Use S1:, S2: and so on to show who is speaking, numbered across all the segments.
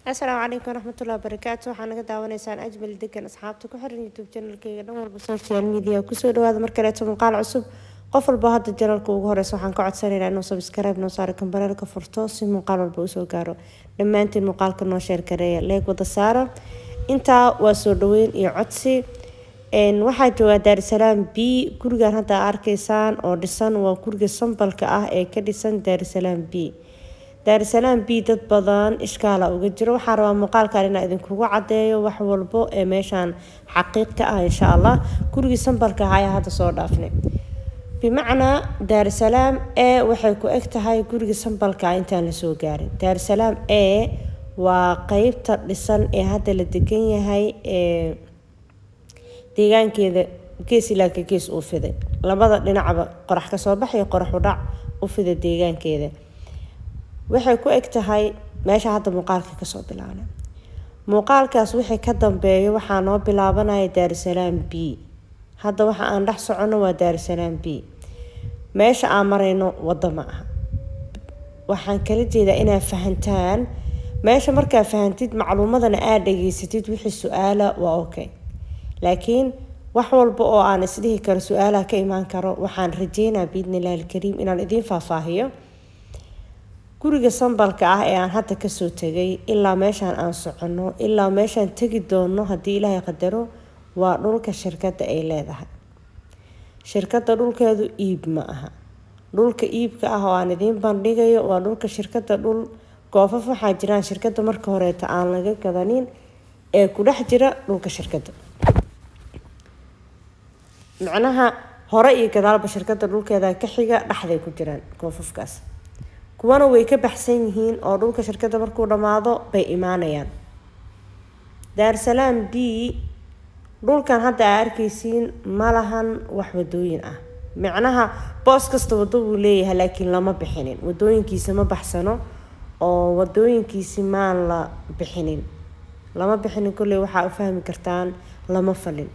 S1: asalaamu calaykum waraxmatullahi wabarakaatu waxaa naga daawanaysaan ajmal degan asxaabta ku xiran youtube janalkeyga dhan walba social media kusoo dhawaada mar kaleeto muuqaal cusub qof walba hadda janalka ugu horeysa waxaan ka codsanaynaa inuu subscribe noo saaro kambareelka furto si muuqaal walba usoo gaaro dhammaantiin muuqaalka noo sheer gareeya leeg wada saara intaa waa soo dhaweyn iyo codsi waxaa joogaa daarisalaam b gurigan hadda arkaysaan oo dhisan waa guriga sambalka ah ee ka dhisan daarisalaam b daarisalaam b dad badan ishkaala uga jiro waxaa rabaa muuqaalkan inaa idinkugu cadeeyo wax walbo ee meeshaan xaqiiq ka ah insha allah gurigii sambalka ah ayaa hadda soo dhaafnay bimacnaa daarisalaam e waxay ku eg tahay gurigii sambalka ah intaan lasoo gaarin daarisalaam e waa qeybta dhisan ee hadda la degan yahay ee deegaankeeda gees ilaaka gees uu fiday labada dhinacba qorax kasoo baxay qorax udhac u fida deegaankeeda waxay ku eg tahay meesha hadda muuqaalka kasoo bilaabnay muuqaalkaas wixii ka dambeeyo waxaa noo bilaabanaya daarisalaam b hadda waxa aan dhex soconno waa daarisalaam b meesha aan marayno waddo ma aha waxaan kala jeedaa inaad fahantaan meesha markaa fahantid macluumadana aada dhageysatid wixii su-aala waa okay laakiin wax walba oo aan isdhihi karo su-aalaha ka imaan karo waxaan rajeynaa biidni illahi alkariim inaan idiin faahfaahiyo guriga sambalka ah ee aan hadda kasoo tegay ilaa meeshaan aan soconno ilaa meeshaan tegi doono haddii ilaahay qadaro waa dhulka shirkadda ay leedahay shirkadda dhulkeedu iib ma aha dhulka iibka ah oo aan idiin bandhigayo waa dhulka shirkadda dhul goofaf waxaa jiraan shirkadda marka horeeta aan laga gadanin ee ku dhex jira dhulka shirkadda macnaha hore iyo gadaalba shirkadda dhulkeeda ka xiga dhexday ku jiraan goofafkaas kuwana way ka baxsan yihiin oo dhulka shirkadda markuu dhammaado bay imaanayaan daarsalaam b dhulkan hadda aa arkaysiin ma lahan wax wadooyin ah macnaha boos kasta wado wuu leeyahay laakiin lama bixinin wadooyinkiisa ma baxsano oo wadooyinkiisi maan la bixinin lama bixinin kolley waxaa u fahmi kartaan lama falin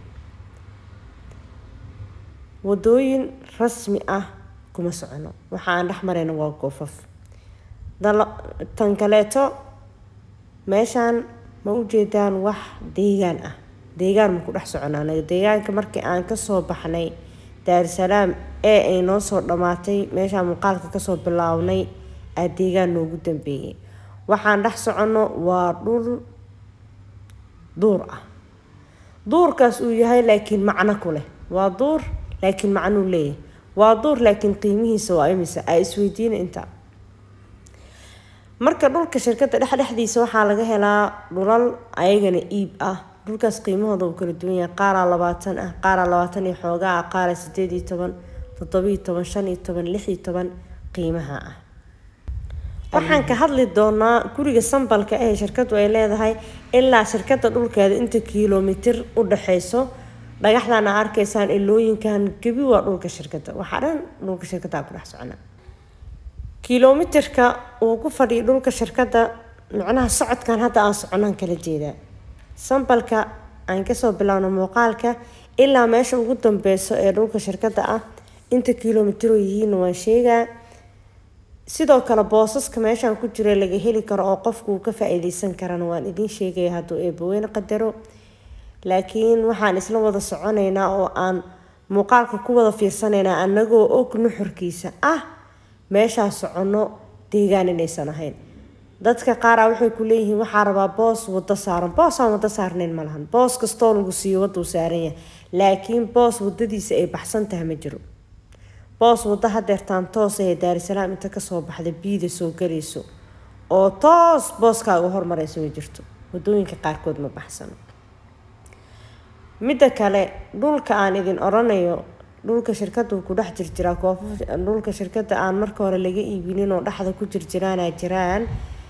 S1: wadooyin rasmi ah kuma socono waxa aan dhex marayna waa goofaf tan kaleeto meeshaan ma ujeedaan wax deegaan ah deegaan ma ku dhex socona anaga deegaanka markii aan kasoo baxnay daarisalaam ee ay noo soo dhammaatay meeshaan muuqaalka kasoo bilaabnay aa deegaan noogu dambeeyay waxaan dhex soconno waa dhul duur ah duurkaas uu yahay laakiin macno ku leh waa duur laakiin macnuu leeyahay waa duur laakiin qiimihiisa waa imisa aa isweydiina inta marka dhulka shirkadda dhexdhexdiisa waxaa laga helaa dhulal ayagana iib ah dhulkaas qiimahooda uu kala duwan yahay qaaraa labaatan ah qaaraa labaatan iyo xoogaa ah qaaraa sideed iyo toban toddobiyo toban shan iyo toban lix iyo toban qiimaha ah waxaan ka hadli doonaa guriga sambalka ee shirkadu ay leedahay ilaa shirkadda dhulkeeda inta kilomitir u dhexeyso dhagaxdan aa arkaysaan ilooyinkan gebi waa dhulka shirkadda waxaa dhan dhulka shirkadda ku dhex socona kilomitirka uu ku fadhiyo dhulka shirkadda macnaha socodkan hadda aan soconaan kala jeedaa sambalka aan kasoo bilaabno muuqaalka ilaa meesha ugu dambeyso ee dhulka shirkadda ah inta kilomitiro yihiin waan sheegaa sidoo kale boosaska meeshaan ku jira laga heli karo oo qofku uu ka faa-iideysan karana waan idiin sheegaya hadduu eebaweyne qadaro laakiin waxaan isla wada soconaynaa oo aan muuqaalka ku wada fiirsanaynaa anagoo og nuxurkiisa ah meeshaa soconno deegaan inaysan ahayn dadka qaara waxay ku leeyihiin waxaa rabaa boos wado saaran boos aan wado saarnayn ma lahan boos kastoo lagu siiyo waduu saaran yahay laakiin boos wadadiisa ay baxsan tahay ma jiro boos wado hadeertaan toos ee daarisalaam inta kasoo baxda biida soo galayso oo toos booskaaga hormaraysa ma jirto wadooyinka qaarkood ma baxsano midda kale dhulka aan idin oranayo dhulka shirkadu ku dhex jirjiraa koofaf dhulka shirkada aan marka hore laga iibinin oo dhexda ku jirjiraana jiraan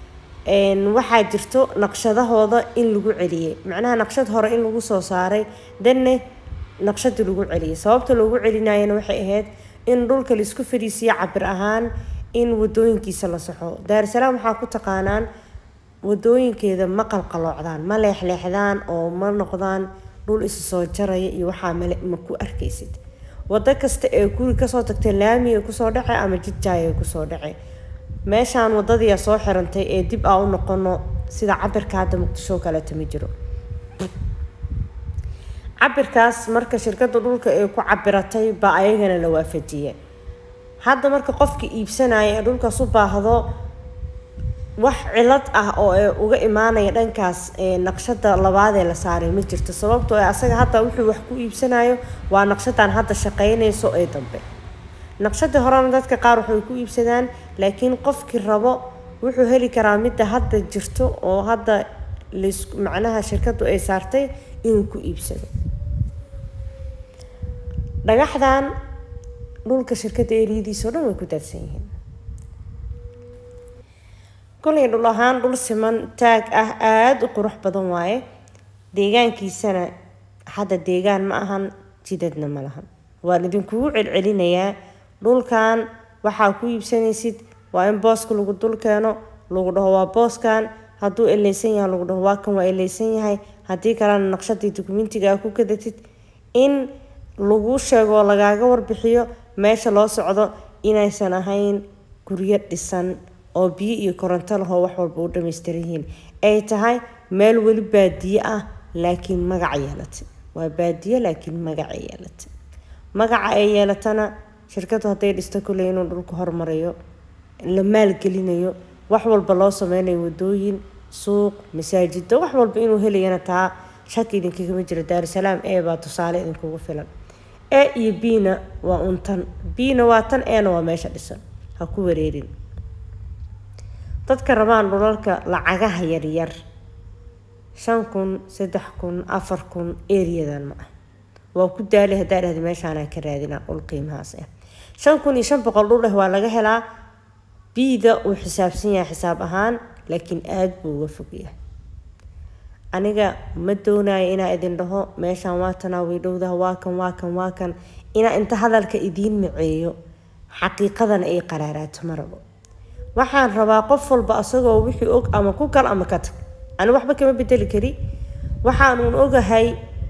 S1: waxaa jirto naqshadahooda in lagu celiyay macnaha naqshad hore in lagu soo saaray danne naqshadii lagu celiyay sababta loogu celinayana waxay ahayd in dhulka laisku fadhiisiyo cabir ahaan in wadooyinkiisa la saxo daarisalaam waxaa ku taqaanaan wadooyinkeeda ma qalqaloocdaan ma leexleexdaan oo ma noqdaan dhul isa soo jaraya iyo waxaa male ma ku arkaysid wado kasta ee guri kasoo tagtay laamiga kusoo dhace ama jidjaaya kusoo dhace meeshaan wadadii soo xirantay ee dib aa u noqono sida cabirka hadda muqdisho oo kaleeto ma jiro cabirkaas marka shirkadda dhulka ay ku cabiratay baa ayagana la waafajiyay hadda marka qofka iibsanaya ee dhulkaas u baahdo wax cilad ah oo ay uga imaanaya dhankaas naqshada labaadee la saaray ma jirto sababtoo ee asaga hadda wuxuu wax ku iibsanayo waa naqshadan hadda shaqeynayso ee dambe naqshadii horena dadka qaar waxay ku iibsadaan laakiin qofkii rabo wuxuu heli karaa midda hadda jirto oo hadda ls macnaha shirkadu ay saartay inuu ku iibsado dhagaxdan dhulka shirkadda eriyadiisa o dhan way ku daadsan yihiin kolay dhul ahaan dhul siman taag ah aada u qurux badan waaye deegaankiisana hadda deegaan ma ahan jidadna ma lahan waan idinkugu celcelinayaa dhulkan waxaa ku iibsanaysid waa in booska lagu dul keeno lagu dhaho waa booskan hadduu eleysan yahay lagu dhaho waa kan waa eleysan yahay haddii kalena naqshadii dukumentiga aa ku gadatid in lagu sheego lagaaga warbixiyo meesha loo socdo inaysan ahayn guryo dhisan oo biyo iyo koronto lahoo wax walba u dhamaystiran yihiin ay tahay meel weli baadiye ah laakiin magaca yeelatay waa baadiye laakiin magaca yeelatay magaca ay yeelatana shirkadu hadday dhisto kuley inuu dhulka hormarayo la maalgelinayo wax walba loo sameynayo wadooyin suuq masaajida wax walba inuu helayana taa shaki idinkagama jiro daarusalaam e baa tusaale idinkugu filan e iyo bna waa un tan bna waa tan ena waa meesha dhisan ha ku wareerin dadka rabaan dhulalka lacagaha yaryar shan kun saddex kun afar kun eriyadan ma ah waa ku daali haddaa dhahda meeshaanaa ka raadinaa dhul qiimahaas ah shan kun iyo shan boqol dhul ah waa laga helaa biida uu xisaabsan yahay xisaab ahaan laakiin aada buu uga fogyahay aniga ma doonayo inaa idin dhaho meeshaan waa tanaa way dhowdaha waa kan waa kan waa kan inaa inta hadalka idiin maceeyo xaqiiqadana ay qaraaraato ma rabo waxaan rabaa qof walba asagoo wixii og ama ku gal ama ka tag ani waxba kama bedeli kari waxaanuun ogahay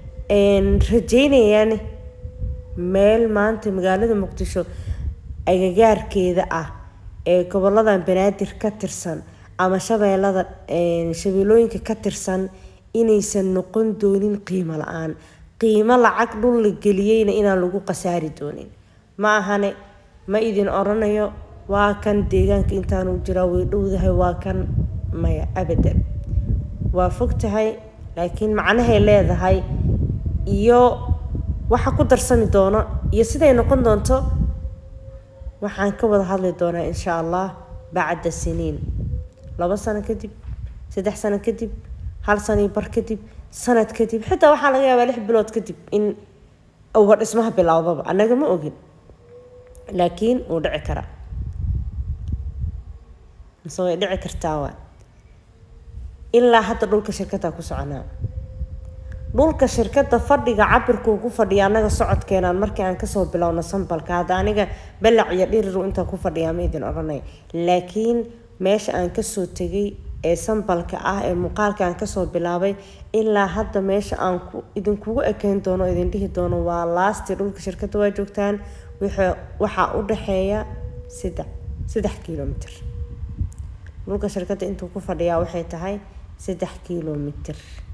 S1: rajeynayaan meel maanta magaalada muqdisho agagaarkeeda ah ee goboladan banaadir ka tirsan ama shabeelada shabeelooyinka ka tirsan inaysan noqon doonin qiimo la-aan qiimo lacag dhul la geliyeyna inaan lagu khasaari doonin ma ahane ma idin oranayo waa kan deegaanka intaanu jiraa way dhowdahay waa kan maya abadan waa fog tahay laakiin macnahay leedahay iyo waxa ku darsami doono iyo siday noqon doonto waxaan ka wada hadli doonaa insha allah bacda siniin labo sano kadib saddex sano kadib hal sano bar kadib sanad kadib xitaa waxaa laga yaabaa lix bilood kadib in uba dhismaha bilowdaba annaga ma ogin laakiin wuu dhici karaa mise way dhici kartaa waa ilaa hadda dhulka shirkadda ku soconaa dhulka shirkadda fadhiga cabirkuu ku fadhiya annaga socodkeenaan markii aan kasoo bilowno sambalka hadda aniga balac iyo dhiriru intaa ku fadhiyaa ma idin odhanay laakiin meesha aan kasoo tegay ee sambalka ah ee muuqaalka aan kasoo bilaabay ilaa hadda meesha aan idinkugu ekeyn doono idin dhihi doono waa laasti dhulka shirkadda waa joogtaan waxaa u dhexeeya saddex saddex kilomitr dhulka shirkadda intuu ku fadhiyaa waxay tahay saddex kilomitr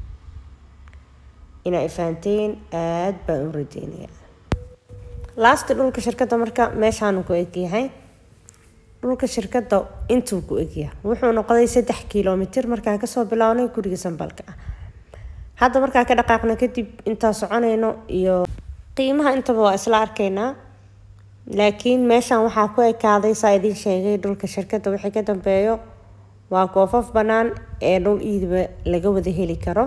S1: inaa ifaanteen aada baan u rajeynayaa laasti dhulka shirkadda marka meeshaanu ku egyahay dhulka shirkadda intuu ku egyahay wuxuu noqday saddex kilomitr markaan kasoo bilownay guriga sambalka ah hadda markaan ka dhaqaaqno kadib intaa soconayno iyo qiimaha intaba waa isla arkaynaa laakiin meeshaan waxaa ku ekaaday saa idiin sheegay dhulka shirkadda wixii ka dambeeyo waa goofaf bannaan ee dhul iidiba laga wada heli karo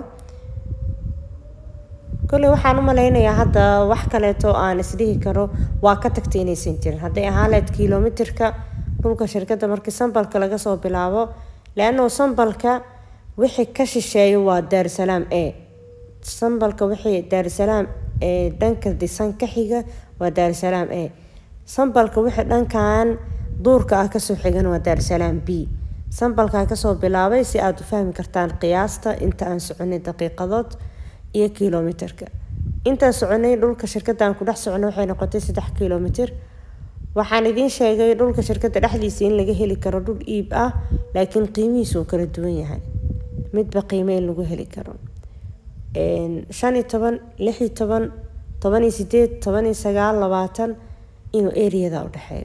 S1: kolley waxaan u malaynayaa hadda wax kaleeto aan isdhihi karo waa ka tagtay inaysan jirin hadday ahaaleed kilomitirka dhulka shirkadda markii sambalka laga soo bilaabo leanno sambalka wixii ka shisheeyo waa daarusalaam e sambalka wixii daarusalaam ee dhanka dhisan ka xiga waa daarusalaam e sambalka wixii dhankan duurka ah kasoo xigan waa daarusalaam b sambalkaa kasoo bilaabay si aada u fahmi kartaan qiyaasta inta aan soconay daqiiqadood iyo kilomitirka intaan soconay dhulka shirkadda aan ku dhex soconay waxay noqotay saddex kilomitir waxaan idiin sheegay dhulka shirkadda dhexdiisa in laga heli karo dhul iib ah laakiin qiimihiisu uu kala duwan yahay midba qiime in lagu heli karo shan iyo toban lix iyo toban toban iyo sideed toban iyo sagaal labaatan inuu areada udhexeeyo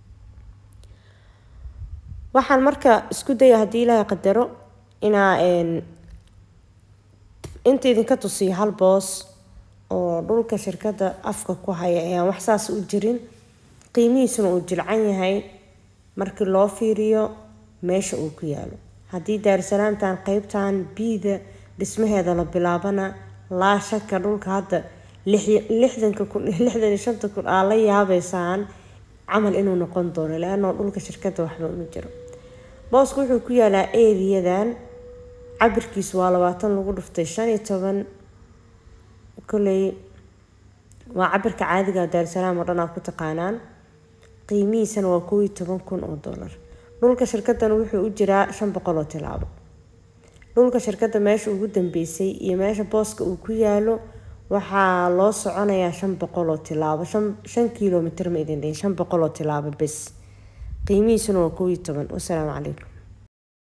S1: waxaan marka isku daya haddii ilaahay qadaro inaa inta idinka tusiyo hal boos oo dhulka shirkadda afka ku haya ayaan wax saas u jirin qiimihiisuna uu jilcan yahay markii loo fiiriyo meesha uu ku yaalo haddii daarsalaamtan qeybtan biida dhismaheeda la bilaabana laa shaka dhulka hadda lixdanka kun lixdan iyo shanta kun aa la yaabeysaan camal inuu noqon doono leanoo dhulka shirkadda waxba uma jiro boosku wuxuu ku yaalaa eriyadan cabirkiisu waa labaatan lagu dhuftay shan iyo toban koley waa cabirka caadiga daarsalaam oo dhan aa ku taqaanaan qiimihiisana waa kow iyo toban kun oo dollar dhulka shirkaddan wuxuu u jiraa shan boqol oo tilaabo dhulka shirkadda meesha ugu dambeysay iyo meesha booska uu ku yaalo waxaa loo soconayaa shan boqol oo tilaabo shan kilomitr ma idin dhihin shan boqol oo tilaabo bes qiimihiisuna waa kow iyo toban wasalaamu calaykum